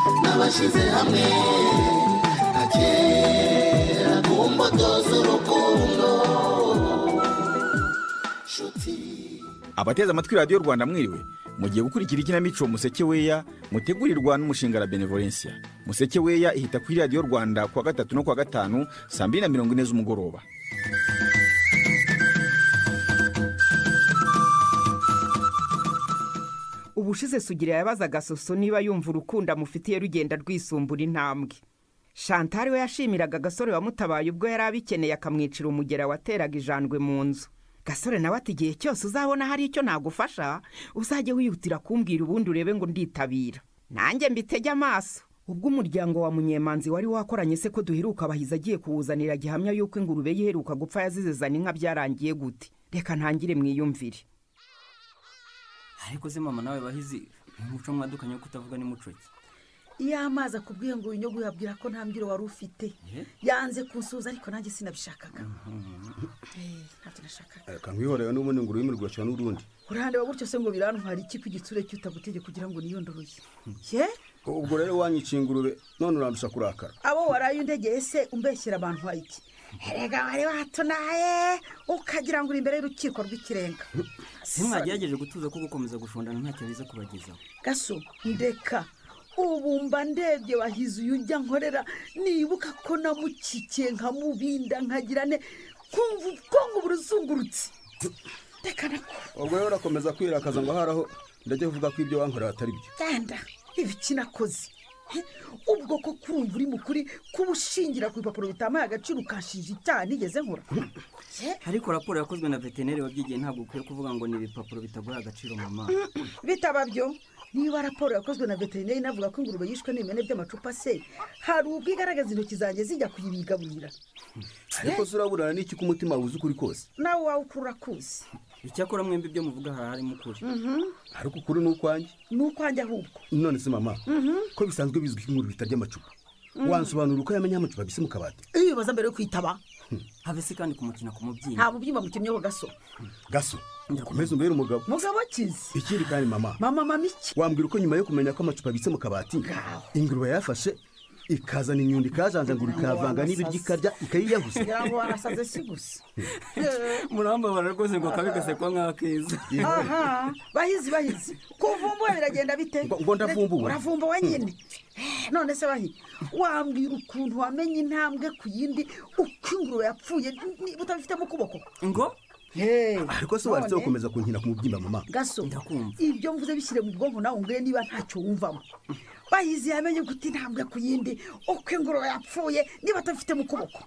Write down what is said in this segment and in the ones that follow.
twashyize hamwe agera ku mbuto z'urukundo nshuti abateze amatwi radiyo rwanda mwiriwe mugiye gukurikira ikinamico museke weya mutegurirwa n'umushinga la benevolencia museke weya ihita kuri radiyo rwanda kuwa gatatu no kuwa gatanu saa mbiri na mirongo ine z'umugoroba ubushize sugira yabazaga soso niba yumva urukundo amufitiye rugenda rwisumbura intambwe shantari we yashimiraga agasore wamutabaye ubwo yari abikeneye akamwicira umugera wateraga ijandwe mu nzu gasore nawe ati igihe cyose uzabona hari icyo nagufasha uzajye wihutira kumbwira ubundi urebe ngo nditabira nanjye mbitege amaso ubwo umuryango wa munyemanzi wari wakoranye se ko duheruka abahizi agiye kuwuzanira gihamya y'uko ingurube ye iheruka gupfa yazizezana inka byarangiye gute reka ntangire mwiyumvire ariko se mama nawe bahizi ni umuco mwadukanye wo kutavuga n'umuco ki iyo amazi akubwiye ngo winyoge uyabwira ko nta mbyiro wari ufite yanze kunsuza ariko nanjye sinabishakaga Eh, ntabyo nashakaga kankwihorera n'ubundi ngo ururimi rugacira n'urundi urandeba gutyo se ngo birantwara iki ko igitsure cy'utagutege kugira ngo niyondoroye ye ubwo rero wanyiciye ingurube none urandusha kurakara abo waraye undegeye se umbeshyera abantu iki erega wari watunaye ukagira ngo uri imbere y'urukiko rw'ikirenga ntimwagerageje gutuza ko gukomeza gushondana ntacyo biza kubagezaho gaso ndeka ubu mba ndebye wahize uyu ujya nkorera nibuka ko namukikiye nkamubinda nkagirane nkumva ubwonko buruzungurutse reka nako ubwo rero urakomeza kwirakaza ngo aharaho ndajya kuvuga ko ibyo wankorera atari byo genda ibiki nakoze He, ubwo ko kurumva uri mukuri kuba ushingira ku bipapuro bitamaye agaciro ukanshinja icyaha nigeze nkora He, ariko raporo yakozwe na veterineri wabyigiye ntabwo ukwiye kuvuga ngo ni ibipapuro bitaguha agaciro mama bitaba byo niba raporo yakozwe na veterineri inavuga ko ingurube yishwe n'ibimene by'amacupa se hari ubwo igaragaza intoki zanjye zijya kuyibigaburira ariko se uraburana n'iki ko umutima wuzi ukuri kose nawe wawe ukurura kuzi icyakora mwembi ibyo muvuga hari harimo ukuri ariko ukuri ni ukwanjye ni ukwanjye ahubwo none se mama ko bisanzwe bizwi ko ingurube itarya amacupa wansobanura uko yamenye amacupa abise mu kabati iyo ubibaza mbere yo kwitaba habe se kandi kumukina ku mubyimba nta bubyimba mukemyeho gaso gaso ukomeze umbere umugabo mugabo akizi ikindi kandi mama mama mama iki wambwira uko nyuma yo kumenya ko amacupa abitse mu kabati ingurube yayafashe ikazana inyundo ikayajanjagura ikayavanga n'ibiryo ikarya ikayiyaguza ngira ngo warasaze si gusa murambabara rwose ngo kabe gasekwa nk'akeza aha bahizi bahizi kuvumbuwe biragenda bite Ngo- ngo ndavumbuwe. uravumbuwe nyine none se bahi wambwira ukuntu wamenye intambwe ku yindi uko ingurube yapfuye niba utabifitemo ukuboko ngo ariko se wanditseho gukomeza kunkina ku mubyimba mama gaso Ndakumva. ibyo mvuze bishyire mu bwonko nawe umbwire niba ntacyo wumvamo bahizi yamenye guta intambwe ku yindi uko ingurube yapfuye niba atabifitemo ukuboko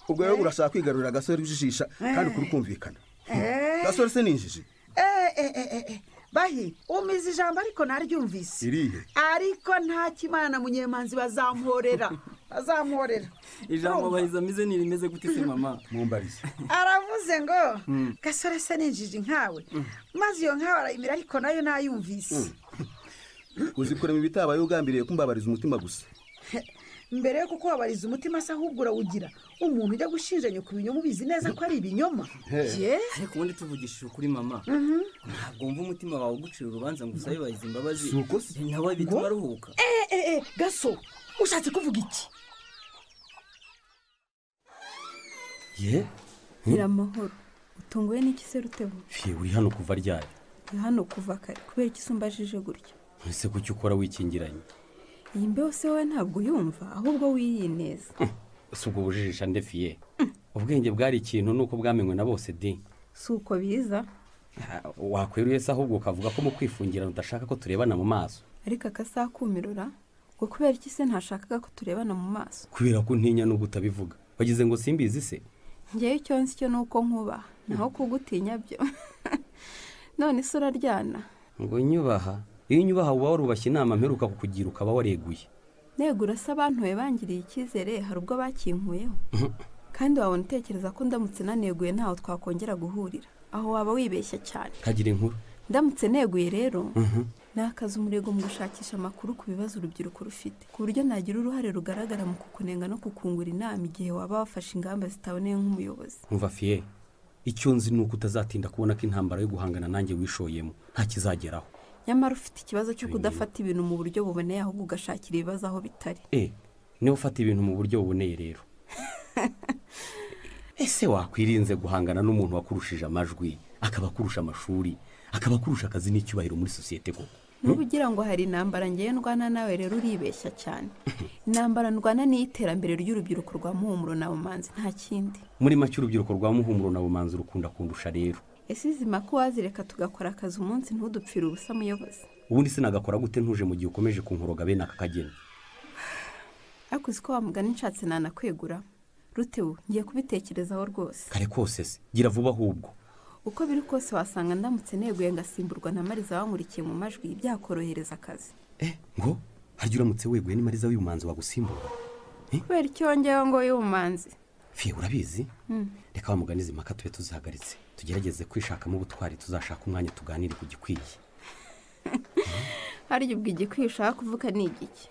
ubwo rero urashaka kwigarurira agasore ujijisha kandi ukuri kumvikana Eh. gasore se ni injiji Eh, eh, eh, eh, eh. bahi umize ijambo ariko naryumvise irihe ariko nta kimana na munyemanzi bazamporera bazamporera ijambo bahizi ameze ntirimeze gute se mama mumbarize aravuze ngo gasore se ninjiji nkawe maze iyo nkawe arayimira ariko nayo nayumvise uzi kurema ibitabaye ugambiriye kumbabariza umutima gusa mbere yo kukubabariza umutima se ahubwo urawugira umuntu ujya gushinja nyoko ibinyoma ubizi neza ko ari ibinyoma ye ariko ubundi tuvugishije ukuri mama ntabwo wumva umutima wawe ugucira urubanza ngo usabe bahizi imbabazi Si uko se. nawe bituma aruhuka Eh, eh, eh, gaso ushatse kuvuga iki ye biramahoro utunguwe n'iki se rutebo Fye, uri hano kuva ryari ni hano kuva kare kubera iki usumbajije gutya ese kuki ukora wikingiranye iyi mbeho se wowe ntabwo uyumva ahubwo wiyineza si ubwo bujijisha nde fiye ubwenge bwari ikintu nuko bwamenywe na bose de si uko biza Ha, wakweruye se ahubwo ukavuga ko mu kwifungirana udashaka ko turebana mu maso ariko akasakumirura ngo kubera iki se ntashakaga ko turebana mu maso kubera ko ntinya n'ubwo utabivuga wagize ngo simbizi se ngewe icyo nzi cyo ni uko nkubaha naho kugutinya byo none se uraryana ngo nyubaha iyo unyubaha uba warubashye inama mperuka kukugira ukaba wareguye negura se abantu be bangiriye icyizere hari ubwo bakinkuyeho kandi wabona utekereza ko ndamutse naneguye ntaho twakongera guhurira aho waba wibeshya cyane kagira inkuru ndamutse neguye rero nakaza umurego mu gushakisha amakuru ku bibazo urubyiruko rufite ku buryo nagira uruhare rugaragara mu kukunenga no kukungura inama igihe waba wafashe ingamba zitaboneye nk'umuyobozi nkumva fiye icyo nzi ni uko utazatinda kubona ko intambara yo guhangana nanjye wishoyemo nta kizageraho nyamara ufite ikibazo cyo kudafata ibintu mu buryo buboneye ahubwo ugashakira ibibazo aho bitari eh niba ufata ibintu mu buryo buboneye rero ese wakwirinze guhangana n'umuntu wakurushije amajwi akaba akurusha amashuri akaba akurusha akazi n'icyubahiro muri sosiyete koko nuba ugira ngo hari intambara ngewe ndwana nawe rero uribeshya cyane intambara ndwana ni iterambere ry'urubyiruko rwa muhumuro na bumanzi nta kindi muri make urubyiruko rwa muhumuro na bumanzi rukunda kundusha rero ese izi mako wazireka tugakora akazi umunsi ntudupfire ubusa muyobozi ubundi sinagakora gute ntuje mu gihe ukomeje kunkoroga bene aka kageni ariko uzi ko wamugana nshatse nanakwegura rutewe ngiye kubitekerezaho rwose kare kose se gira vuba ahubwo uko biri kose wasanga ndamutse neguye ngasimburwa na mariza wankurikiye mu majwi byakorohereza akazi eh ngo harya uramutse weguye ni mariza w'ubumanzi wagusimbura kubera icyo wongeyeho ngo y'ubumanzi fiye urabizi reka wamugane izi mpaka tube tuzihagaritse tugerageze kwishakamo ubutwari tuzashaka umwanya tuganire ku gikwiye harya ubwo igikwiye ushaka kuvuga ni igiki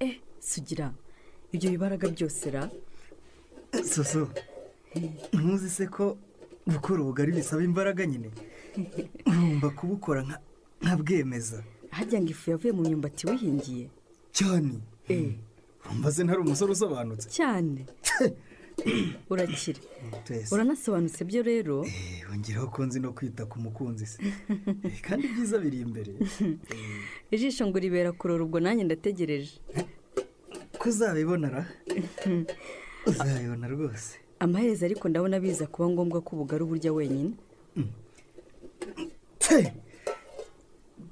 eh sugira ibyo bibaraga byose ra soso ntuzi se ko gukora ubugari bisaba imbaraga nyine nkumva kubukora nka- nkabwemeza harya ngo ifu yavuye mu myumbati wihingiye cyane eh urumva se ntari umusore usobanutse cyane urakira twese uranasobanutse byo rero Eh, yongeraho ko nzi no kwita ku mukunzi se Eh, kandi ibyiza biri imbere ijisho ngo ribera kurora ubwo nanjye ndategereje ko uzabibona ra uzabibona rwose amaherezo ariko ndabona biza kuba ngombwa ko ubugari uburya wenyine Tse!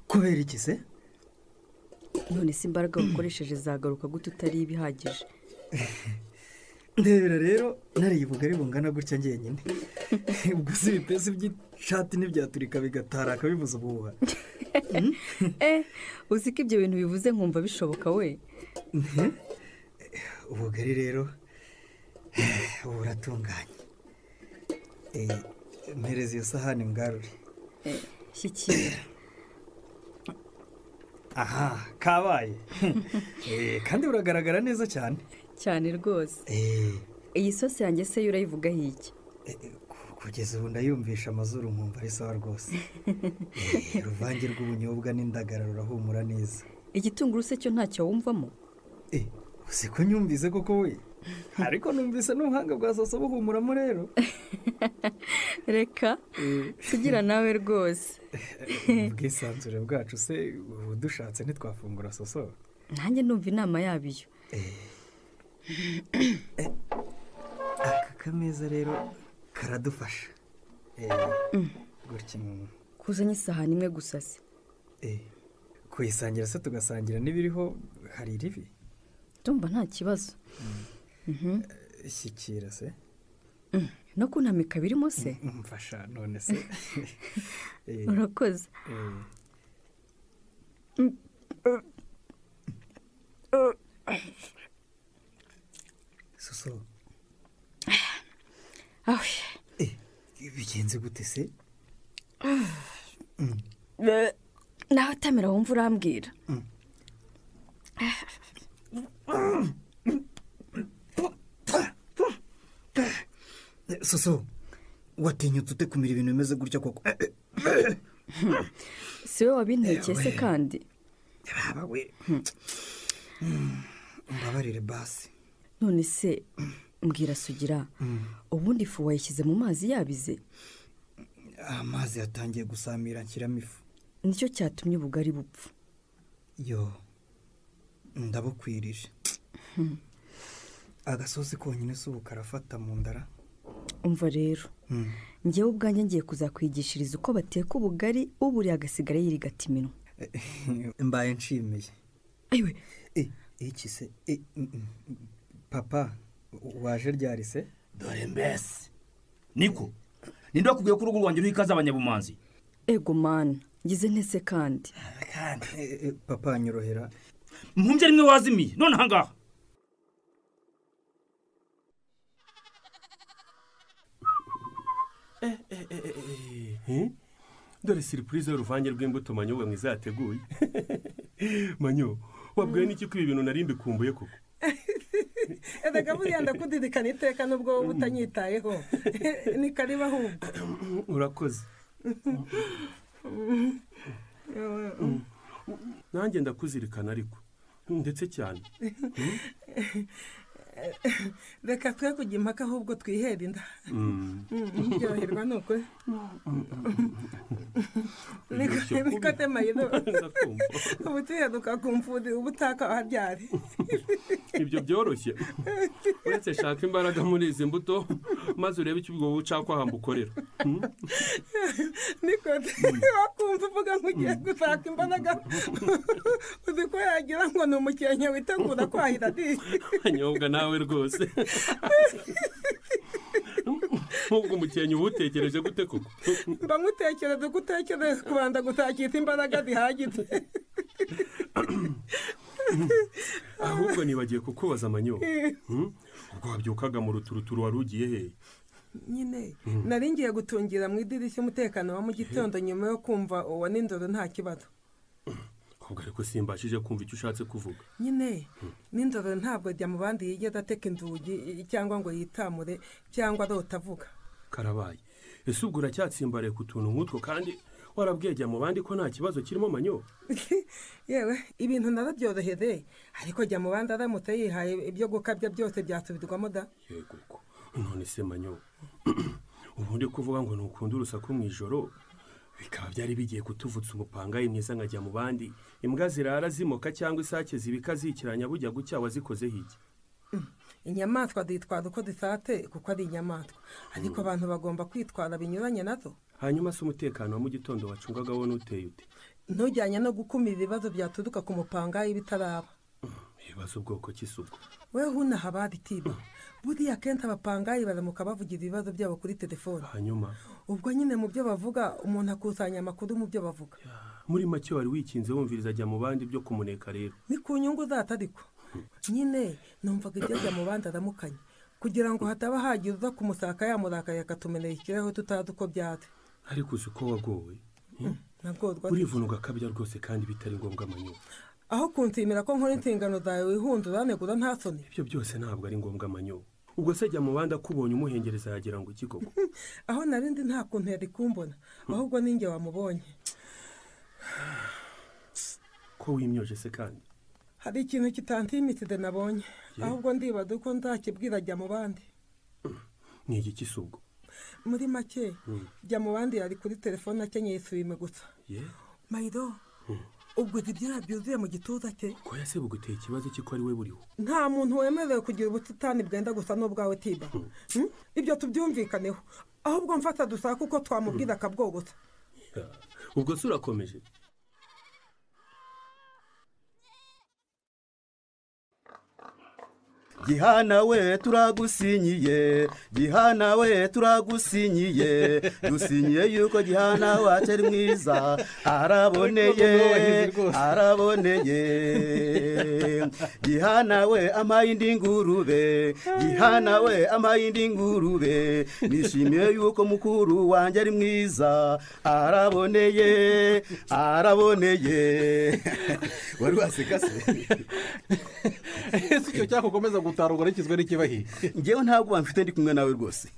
kubera iki se none se imbaraga wakoresheje zagaruka gute utari ibihagije ndebera rero nariye ubugari bungana gutya ngenyine ubwo si ibipesi by'ishati ntibyaturika bigataraka bivuze ubuhuha eh uzi ko ibyo bintu bivuze nkumva bishoboka we ubugari rero ubu buratunganye Eh, mpereza iyo sahani mwarure shyikira aha kabaye Eh, kandi buragaragara neza cyane cyane rwose Eh, iyi sosi yanjye se yo urayivugaho iki eh, ku- kugeza ubu ndayumvisha amazuru nkumva ari sawa rwose Eh, uruvange rw'ubunyobwa n'indagara rurahumura neza igitunguru se cyo ntacyo wumvamo Eh, uzi ko nyumvise koko we ariko numvise n'ubuhanga bwa soso buhumuramo rero reka sugira nawe rwose ubwisanzure bwacu se ubu dushatse ntitwafungura soso nanjye numva inama yabiyo aka kameza rero karadufasha Eh, gutya umuntu kuzanye isahani imwe gusa se Eh, kuyisangira se tugasangira n'ibiriho hari iribi ndumva nta kibazo shyikira se no kuntamika birimo se mfasha none se Eh, urakoze eh. soso awe eh, bigenze gute se nawe utamera wumva urambwira soso watinyutse ute kumira ibintu bimeze gutya koko Eh, eh, si we wabintekeye se kandi baba we mbabarire basi none se mbwira sugira ubundi ifu wayishyize mu mazi yabize amazi yatangiye gusamira nshyiramo ifu nicyo cyatumye ubugari bupfa yo ndabukwirije agasozi konyine si ubu karafata mu ndara umva rero Mm. ngewe ubwanjye ngiye kuzakwigishiriza uko bateka ubugari uburiye agasigara yirigata iminwa mbaye nshimiye ayiwe Eh, iki se Eh, mm, mm, papa u- waje ryari se dore mbese niko ninde wakubwiye ko urugo rwanjye ruriho ikaze abanyabumanzi ego mana ngize ntese kandi Eh, eh, papa nyorohera mpumbya rimwe wazimiye none ahangaha dore siripurize y'uruvange rw'imbuto manyo we mwiza yateguye manyo wabwiwe n'iki ko ibi bintu nari mbikumbuye koko erega buriya ndakudidikana iteka nubwo wowe utanyitayeho ni kariba ahubwo urakoze nanjye ndakuzirikana ariko ndetse cyane reka twe kujya impaka ahubwo twihera inda ntibyoherwa ni uko niko temayiro ubu tuyaduka ku mfudi uba utakaha ryari ibyo byoroshye uretse shaka imbaraga muri izi mbuto maze urebe icyo ubwo bucakwaha mbukorera niko wakumva uvuga nk'ugiye gushaka imbaraga uzi ko yagira ngo ni umukenke witegura kwahira di anyobwa nawe rwose nk'ubwo umukenke uba utekereje gute koko mba nkutekereza ko utekereza kubanza gutakita imbaraga zihagije ahubwo nibagiye kukubaza amanyo ubwo wabyukaga mu ruturuturu wari ugiye hehe nyine nari ngiye gutungira mu idirishya umutekano wa mu gitondo nyuma yo kumva uwo nindoro nta kibazo ahubwo ariko simbashije kumva icyo ushatse kuvuga nyine nindoro ntabwo ajya mu bandi yigeze ateka inzugi cyangwa ngo yitamure cyangwa arota avuga karabaye ese ubwo uracyatsimbaraye ku tuntu nk'utwo kandi warabwegera mu bandi ko nta kibazo kirimo amanyo yewe ibintu narabyorohereye ariko jya mu bandi aramutse yihaye ibyo gukabya byose byasubirwamo da yego ko none se manyo ubundi kuvuga ngo ntukunda urusaku mu ijoro bikaba byari bigiye kutuvutsa umupangayi mwiza nkajya mu bandi imbwa zirara zimoka cyangwa isake zibika zikiranya bujya gucya wazikoze hirya inyamaswa zitwara uko zisate kuko ari inyamaswa ariko abantu bagomba kwitwara binyuranye nazo hanyuma se umutekano wa mu gitondo wacungaga wo n'uteye ute ntujyanye no gukumira ibibazo byaturuka ku mupangayi bitaraba ibibazo ubwoko cy'isuku we hunaha bari tiba buriya akenshi abapangayi baramuka bavugira ibibazo byabo kuri telefone hanyuma ubwo nyine mu byo bavuga umuntu akusanya amakuru mu byo bavuga muri make wari wikinze wumviriza ajya mu bandi byo kumuneka rero ni ku nyungu zata ariko nyine numvaga ibyo ajya mu bandi aramukanye kugira ngo hataba hagira uza kumusaka yamurakaye akatumenera ikirahure tutazi uko byatse ariko uzi ko wagowe nabworwa urivuna ugakabya rwose kandi bitari ngombwa amanyura aho kunsimira ko nkora inshingano zawe wihundura negura nta soni ibyo byose ntabwo ari ngombwa amanyo ubwo se jya mu bandi akubonye umuhengereza yagira ngo iki koko aho narindi nta kuntu yari kumbona ahubwo ninjye wamubonye ko wimyoje se kandi hari ikintu kitantimitide nabonye ahubwo ndibaza uko nzakibwira jya mu bandi ni igiki si ubwo muri make jya mu bandi yari kuri telefone akenyeye isume gusa mayiro ubwo ibyo byuzuye mu gituza cye ko yase buguteye ikibazo cy'uko ari we buriho nta muntu wemerewe kugira ubusitani bwenda gusa n'ubwawe tiba ibyo tubyumvikaneho ahubwo mfata dusaka uko twamubwira akabwogota ubwo se urakomeje gihana we turagusinyiye gihana we turagusinyiye dusinyiye yuko gihana wacu ari mwiza araboneye araboneye gihana we amaye indi ngurube gihana we amaye indi ngurube nishimiye yuko mukuru wanjye ari mwiza araboneye araboneye wari waseka se ese icyo cyakukomeza gutarugura kizwe n'ikibahiye ngewe ntabwo bamfite ndi kumwe nawe rwose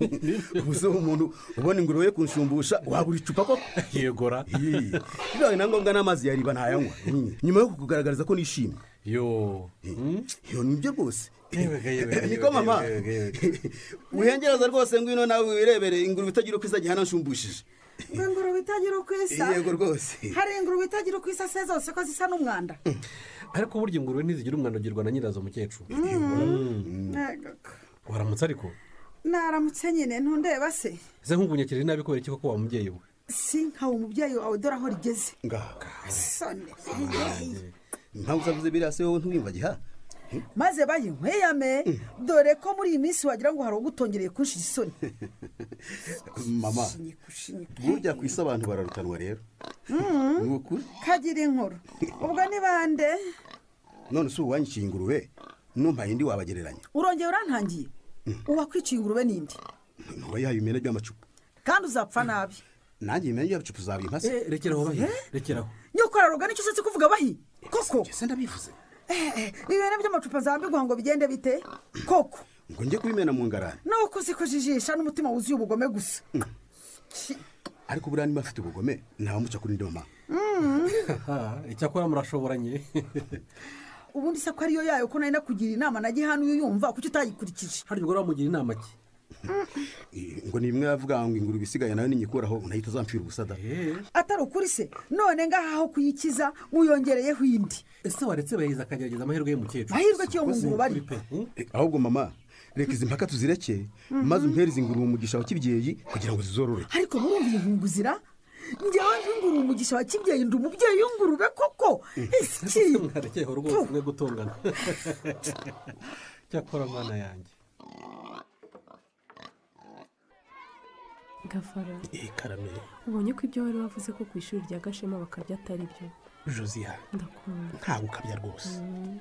ubuze umuntu ubona ingurube yo kunshumbusha wabura icupa koko yegora bibaye na ngombwa n'amazi yariba ntayanywa nyuma yo kukugaragariza ko nishimye yo yo nibyo rwose niko mama wihengereza rwose ngwino nawe wirebere ingurube itagira uko isa gihana nshumbishije ingurube itagira uko isa yego rwose hari ingurube itagira uko isa se zose ko zisa n'umwanda ariko burya ingurube ntizigira umwanda ugirwa na nyirazo mukecuru waramutse ariko naramutse nyine ntundeba se ese nkugunyakirije nabi kubera iki koko wa mubyeyi we si nkawe umubyeyi wawe dore aho rigeze sone ntawe usabuze biriya se wowe ntiwiyumvagiha maze bayinkweyame dore ko muri iyi minsi wagira ngo hari ugutongereye kunshira isoni mama burya ku isi abantu bararutanwa rero ni ukuri kagira inkuru ubwo ni bande none si uwanyiciye ingurube n'umpaye indi wabagereranya urongera urantangiye uwakwiciye ingurube n'indi ntuba yahaye imyenda y'amacupa kandi uzapfa nabi nanjye imyenda y'amacupa uzaba impase rekeraho bahi rekeraho nyokora rugana icyo usetse kuvuga bahi koko ese ndabivuze ibintu by'amacupa zambigwa ngo bigende bite koko ngo njye kubimena mu ngarani nuko uzi kujijisha n'umutima wuzuye ubugome gusa ariko buriya niba afite ubugome ntabamuca kuri ndoma Mm. icyakora murashoboranye ubundi se ko ariyo yayo ko nari nakugira inama na gihanu yumva kuki utayikurikije hari ubwo wamugira inama ki ngo ni bimwe yavuga ngo ingurube isigaye nayo ninyikuraho ntahita azampfira ubusada atari ukuri se none ngaha aho kuyikiza wiyongereyeho indi ese waretse bayiza akagerageza amahirwe y'umukecuru Mahirwe ki yo mu nguru bari? Eh, ahubwo mama reka izi mpaka tuzireke Mhm. maze umpereze ingurube umugisha wa kibyeyi kugira ngo zizorore ariko murumva iyi nkungu zira njyewe nk'inguru umugisha wa kibyeyi ndi umubyeyi w'ingurube koko iki mwarekeyeho rwose mwe gutongana cyakora mwana yanjye gafara Eh, karameye ubonye ko ibyo wari wavuze ko ku ishuri rya gashema bakabya atari byo josiya ndakunda ntawe ukabya rwose Mm.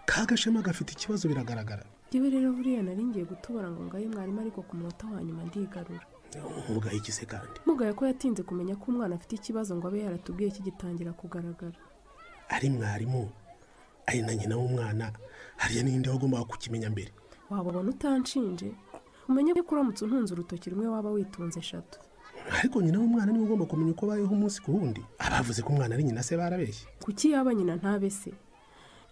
ka gashema gafite ikibazo biragaragara yewe rero buriya nari ngiye gutobora ngo ngaye mwarimu ariko ku munota wa nyuma ndigarura ugaye ikise kandi mugaye ko yatinze kumenya ko umwana afite ikibazo ngo abe yaratubwiye kigitangira kugaragara ari mwarimu ari na nyina w'umwana hariya n'indi wagombaga kukimenya mbere waba ubona utanshinje umenye ko uramutse untunze urutoki rumwe waba witunze eshatu ariko nyina w'umwana niwe ugomba kumenya uko abayeho umunsi ku wundi abavuze ko umwana ari nyina se barabeshye kuki yaba nyina ntabe se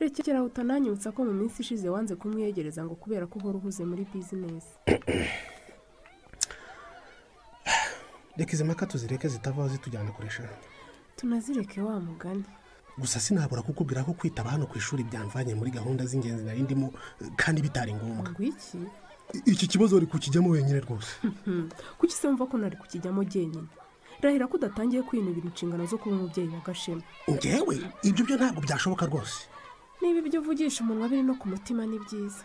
rekeraho utananyibutsa ko mu minsi ishize wanze kumwiyegereza ngo kubera ko uhora uhuze muri bizinesi reka izi mpaka tuzireke zitavaho zitujyana kuresha tunazireke wa mugani gusa sinabura kukubwira ko kwitaba hano ku ishuri byamvanye muri gahunda z'ingenzi nari ndimo eh, kandi bitari ngombwa ngwiki iki kibazo uri kukijyamo wenyine rwose Mhm. kuki se wumva ko nari kukijyamo jyenyine rahira ko udatangiye kwinubira inshingano zo kuba umubyeyi wa gashema ngewe ibyo byo ntabwo byashoboka rwose niba ibyo uvugisha umunwa biri no ku mutima ni byiza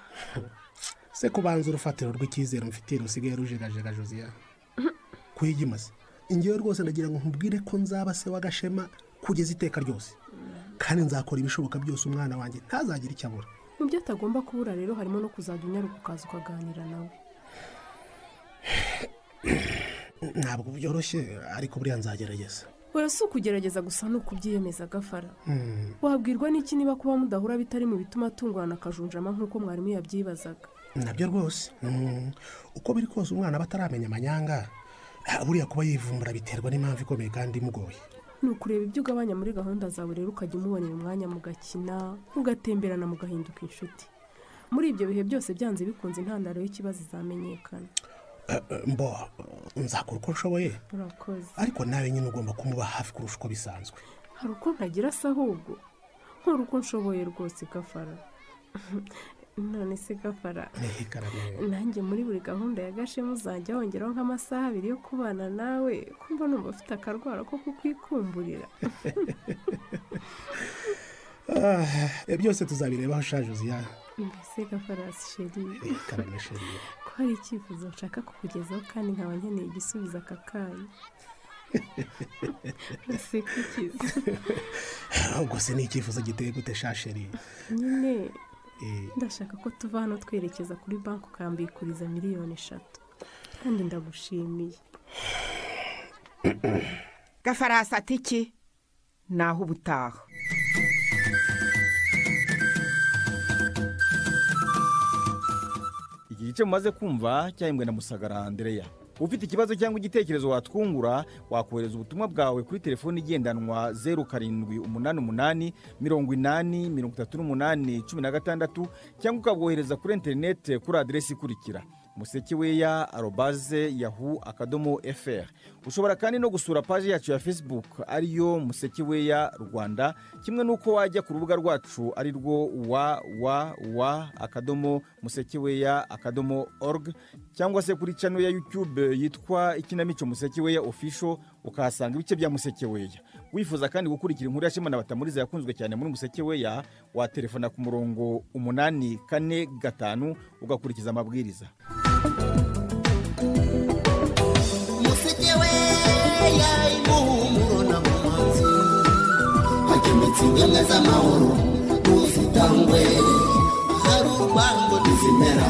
se kubanza urufatiro rw'icyizere mfitiye rusigaye rujegajega josiya kuyigimaze ingewe rwose ndagira ngo nkubwire ko nzaba se w'agashema kugeza iteka ryose kandi nzakora ibishoboka byose umwana wanjye ntazagire icyo abura mu byo atagomba kubura rero harimo no kuzajya unyaruka ukaza ukaganira nawe ntabwo byoroshye ariko buriya nzagerageza oya si ukugerageza gusa ni ukubyiyemeza agafara Hmm. wabwirwa n'iki niba kuba mudahura bitari mu bituma atungurana akajunjama nk'uko mwarimu yabyibazaga nabyo rwose Mm. uko biri kose umwana aba ataramenya amanyanga ah, buriya kuba yivumbura biterwa n'impamvu ikomeye kandi imugoye ni ukureba ibyo ugabanya muri gahunda zawe rero ukajya umubonera umwanya mugakina mugatemberana mugahinduka inshuti muri ibyo bihe byose byanze bikunze intandaro y'ikibazo izamenyekana Eh, eh, mbo nzakora uko nshoboye urakoze ariko nawe nyine ugomba kumuba hafi kurusha uko bisanzwe hari uko ntagira se ahubwo nkora uko nshoboye rwose gafara none se gafara nanjye muri buri gahunda ya gashema uzajya wongeraho nk'amasaha abiri yo kubana nawe kumva numva ufite akarwara ko kukwikumburira Ah, eh, byose tuzabireba aho ushaje uziya mbese gafarasi sheri karamesheriye ko hari icyifuzo nshaka kukugezaho kandi nkaba nkeneye igisubizo aka kanya uraseka ikiza ubwo se ni icyifuzo giteye gute shasheri nyine Eh, ndashaka ko tuva hano twerekeza kuri banki ukambikuriza miliyoni eshatu kandi ndagushimiye gafarasi ati iki naho ubutaha iki gice mumaze kumva cyahimbwe na musagara andereya ufite ikibazo cyangwa igitekerezo watwungura wakohereza ubutumwa bwawe kuri telefoni igendanwa zeru karindwi umunani umunani mirongo inani mirongo itatu n'umunani cumi na gatandatu cyangwa ukabwohereza kuri interinete kuri aderesi ikurikira musekeweya arobaze yahu akadomo fr ushobora kandi no gusura paji yacu ya facebook ariyo musekeweya rwanda kimwe n'uko wajya ku rubuga rwacu ari rwo www akadomo musekeweya akadomo org cyangwa se kuri cano ya youtube yitwa ikinamico musekeweya official ukahasanga ibice bya musekeweya wifuza kandi gukurikira inkuru ya shema na batamuriza yakunzwe cyane muri musekeweya waterefona ku murongo umunani kane gatanu ugakurikiza amabwiriza musekewe yayimuhumuro na mumanzi hagemetse ingemwe z'amahoro ntuzitangwe hari urwango ntizimera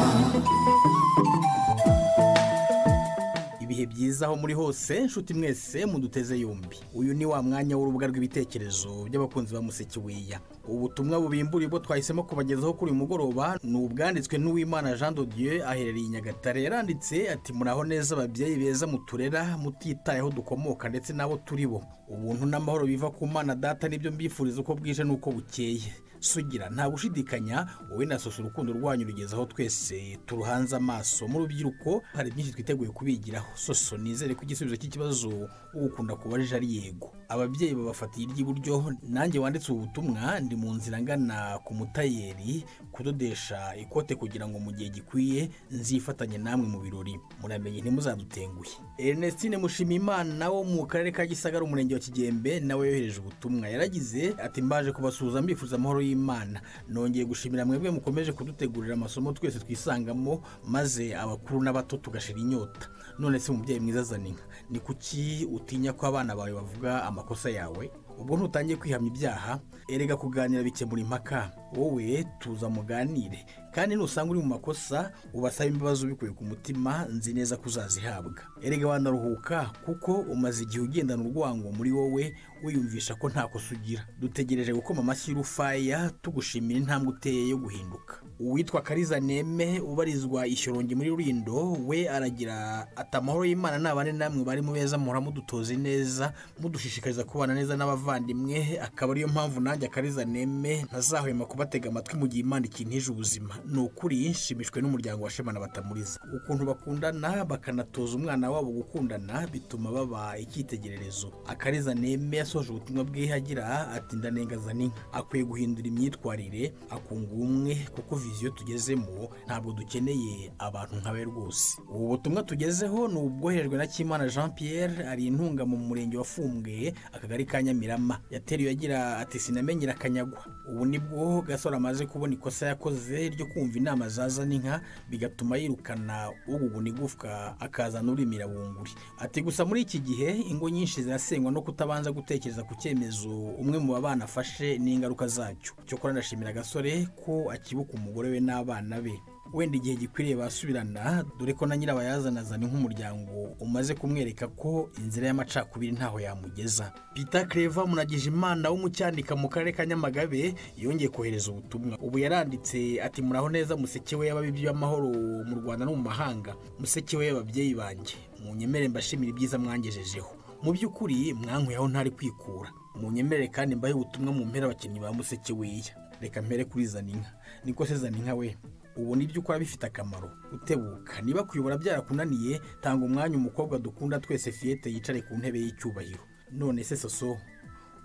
ibihe byiza aho muri hose nshuti mwese muduteze yombi uyu ni wa mwanya w'urubuga rw'ibitekerezo by'abakunzi ba musekiweya ubutumwa bubimburiye bwo twahisemo kubagezaho kuri uyu mugoroba ni ubwanditswe n'uwimana jean de dieu aherereye i nyagatare yaranditse ati muraho neza ababyeyi beza muturera mutitayeho dukomoka ndetse n'abo turi bo ubuntu n'amahoro biva ku mana data nibyo mbifuriza uko bwije n'uko bukeye sugira nta gushidikanya wowe na soso urukundo rwanyu rugezeho twese turuhanze amaso mu rubyiruko hari byinshi twiteguye kubigiraho soso nizere ko igisubizo cy'ikibazo ugukunda kubajije ari yego ababyeyi babafatiye iry'iburyo nanjye wanditse ubu butumwa ndi mu nzira ngana ku mutayeri kudodesha ikote kugira ngo mu gihe gikwiye nzifatanye namwe mu birori muramenye ntimuzadutenguhe ernestine mushimimana wo mu karere ka gisagara umurenge wa kigembe nawe yohereje ubutumwa yaragize ati mbaje kubasuhuza mbifuriza amahoro y'imana nongeye gushimira mwebwe mukomeje kudutegurira amasomo twese twisangamo maze abakuru n'abato tugashira inyota none se umubyeyi mwiza azana inka ni kuki utinya ko abana bawe bavuga amakosa yawe ubwo ntutangiye kwihamya ibyaha erega kuganira bikemura impaka wowe tuza muganire kandi nusanga uri mu makosa ubasaba imbabazi ubikuye ku mutima nzi neza ko uzazihabwa erega wanaruhuka kuko umaze igihe ugendana urwango muri wowe wiyumvisha ko nta kosa ugira dutegereje gukoma amashyi y'urufaya tugushimira intambwe uteye yo guhinduka uwitwa kariza neme ubarizwa ishyorongi muri rurindo we aragira ati amahoro y'imana ni abane namwe bari mu beza muhora mudutoze neza mudushishikariza kubana neza n'abavandimwe akaba ariyo mpamvu nanjye akariza neme ntazahwema kubatega amatwi mu gihe imana ikintije ubuzima ni ukuri nshimishwe n'umuryango wa shema na batamuriza ukuntu bakundana bakanatoza umwana wabo gukundana bituma baba icyitegererezo akariza neme yasoje ubutumwa bwe agira ati ndanengazana inka akwiye guhindura imyitwarire akunga ubumwe kuko viziyo tugezemo ntabwo dukeneye abantu nkawe rwose ubu butumwa tugezeho ni ubwoherejwe na kimana jean pierre ari intunga mu murenge wafumbwe akagari ka nyamirama yateruye agira ati sinamenyera akanyagwa ubu nibwo gasore amaze kubona ikosa yakoze ryo kumva inama zaza n'inka bigatuma yirukana uguguna igufwa akazana urimira bunguri ati gusa muri iki gihe ingo nyinshi zirasengwa no kutabanza gutekereza ku cyemezo umwe mu babana afashe n'ingaruka zacyo cyokora ndashimira agasore ko akibuka umugore we n'abana be wenda igihe gikwiriye basubirana dore ko na nyirabayazana azana nk'umuryango umaze kumwereka ko inzira y'amacakubiri ntaho yamugeza peter creva munagije imana w'umucyanika mu karere ka nyamagabe yongeye kohereza ubutumwa ubu yaranditse ati muraho neza museke we y'ababibyi b'amahoro mu rwanda no mu mahanga museke we y'ababyeyi banjye mu nyemere mbashimira ibyiza mwangejejeho mu by'ukuri mwankuyeho ntari kwikura mu nyemerere kandi mbahe ubutumwa mu mpera abakinnyi ba museke weya reka mpere kuri zaninka niko se zaninka we ubu nibyo ukora bifite akamaro utebuka niba kuyobora byarakunaniye tanga umwanya umukobwa dukunda twese fiyete yicare ku ntebe y'icyubahiro none se soso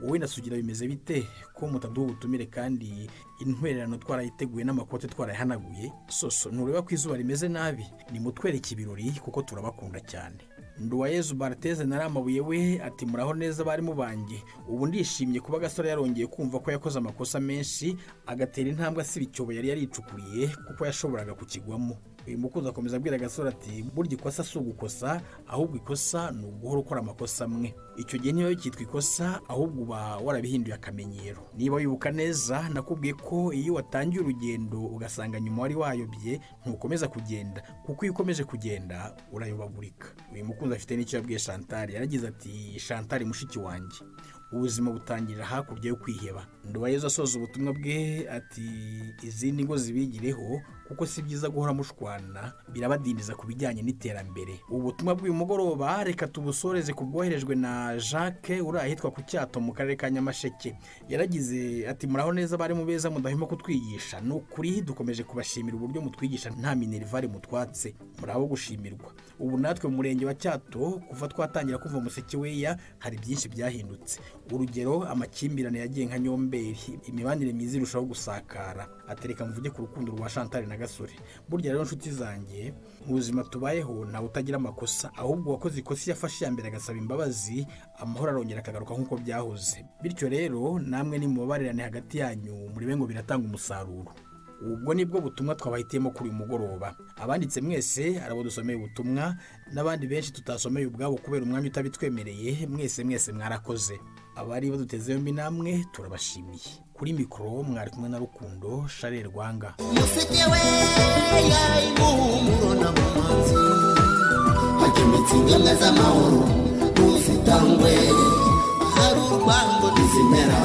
wowe na sugira bimeze bite ko mutaduha ubutumire kandi intwererano twarayiteguye n'amakote twarayahanaguye soso ntureba ko izuba rimeze nabi nimutwereke ibirori kuko turabakunda cyane nduwayezu barateze nari amabuye we ati muraho neza abarimu banjye ubu ndishimye kuba agasore yarongeye kumva ko yakoze amakosa menshi agatera intambwe asiba icyobo yari yaricukuriye kuko yashoboraga kukigwamo uyu mukunzi akomeza abwira agasore ati burya ikosa si ugukosa ahubwo ikosa ni uguhora ukora amakosa amwe icyo gihe niba bikitwa ikosa ahubwo uba warabihinduye akamenyero niba wibuka neza nakubwiye ko iyo watangiye urugendo ugasanga nyuma wari wayobye ntukomeza kugenda kuko iyo ukomeje kugenda urayobagurika uyu mukunzi afite n'icyo yabwiye shantari yaragize ati shantari mushiki wanjye ubuzima butangirira hakurya yo kwiheba ndubayezu asoza ubutumwa bwe ati izindi ngo zibigireho kuko si byiza guhora mushwana birabadindiza ku bijyanye n'iterambere ubutumwa bw'uyu mugoroba reka tubusoreze ku bwoherejwe na jacques uri ahitwa ku cyato mu karere ka nyamasheke yaragize ati muraho neza bari mu beza mudahwema kutwigisha ni ukuri dukomeje kubashimira uburyo mutwigisha nta minerivare mutwatse muraho gushimirwa ubu natwe mu murenge wa cyato kuva twatangira kumva umuseke weya hari byinshi byahindutse urugero amakimbirane yagiye nka nyomberi imibanire myiza irushaho gusakara atereka mvuge ku rukundo rwa shantari na gasore burya rero nshuti zanjye mu buzima tubayeho ntawe utagira amakosa ahubwo uwakoze ikosa iyo afashe iya mbere agasaba imbabazi amahoro arongera akagaruka nk'uko byahoze bityo rero namwe nimubabarirane hagati yanyu murebe ngo biratanga umusaruro ubwo nibwo butumwa twabahitiyemo kuri uyu mugoroba abanditse mwese arabo dusomeye ubutumwa n'abandi benshi tutasomeye ubwabo kubera umwanya utabitwemereye mwese mwese mwarakoze abari baduteze yombi namwe turabashimiye kuri mikoro mwari kumwe na rukundo sharire rwanga museke we yayi muhumuro na mumanzi hajya imitsinga z'amahoro tuzitangwe hari urwango ntizimera